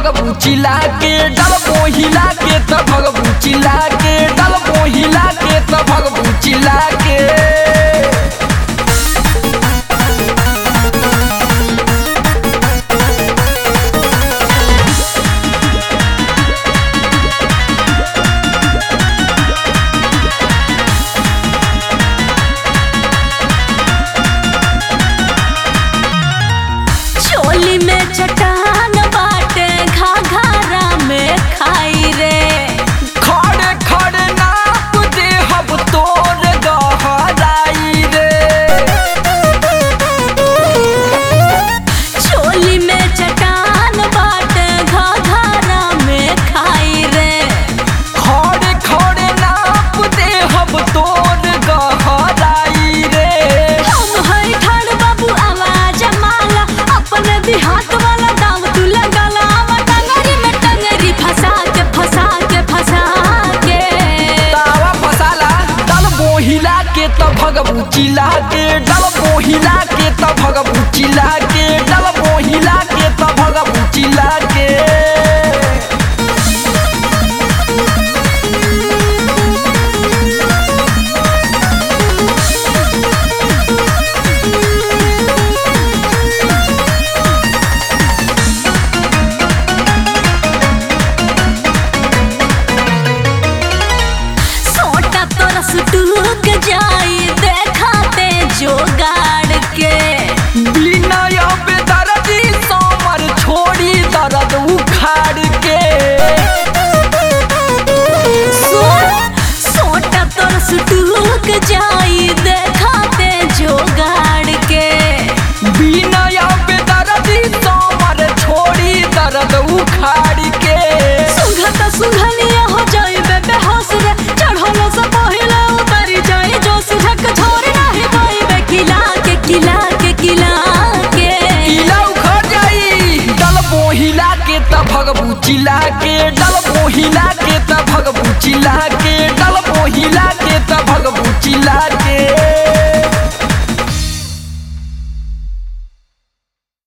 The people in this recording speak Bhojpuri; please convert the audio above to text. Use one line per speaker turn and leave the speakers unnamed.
भगबू चिल्ला के डल मोहिला के त भगबू चिल्ला के डल मोहिला के त भगबू चिल्ला के
चोली में चट्टान बाटे घाघरा में खाई रे
खड़े खड़े नाप दे हब तोर गहराई रे
चोली में चट्टान बाटे घाघरा में खाई रे
खड़े खड़े नाप दे हब तोर गहराई रे
हम हई ठाड़ बाबू आवाज माला अपने भी हाथ वाला दाव तू लगाला आवा टंगरी में टंगरी फंसा के फंसा के फंसा के
तावा फसाला डल मोहिला के त भगबू चिल्ला के डल मोहिला के त भगबू चिल्ला के डल मोहिला के त भगबू चिल्ला के
सोटा तोरा सुटूक जाई देखाते जोगाड़ के
बिना बेदर्दी समर छोड़ी दर्द उखाड़ के
सो- सोटा तोरा सुटूक जाई देखाते जोगाड़ के
बिना बेदर्दी समर छोड़ी दर्द उखाड़ के
सुंघत सुंघनिया हो जाइबे बेहोश रे चढ़लो से पहिले उतरी जाई जोश झक छोड़ नाही पाइबे किला के किला के किला के
इला उखड़ जाई डल मोहिला के त भगबू चिल्ला के डल मोहिला के त भगबू चिल्ला के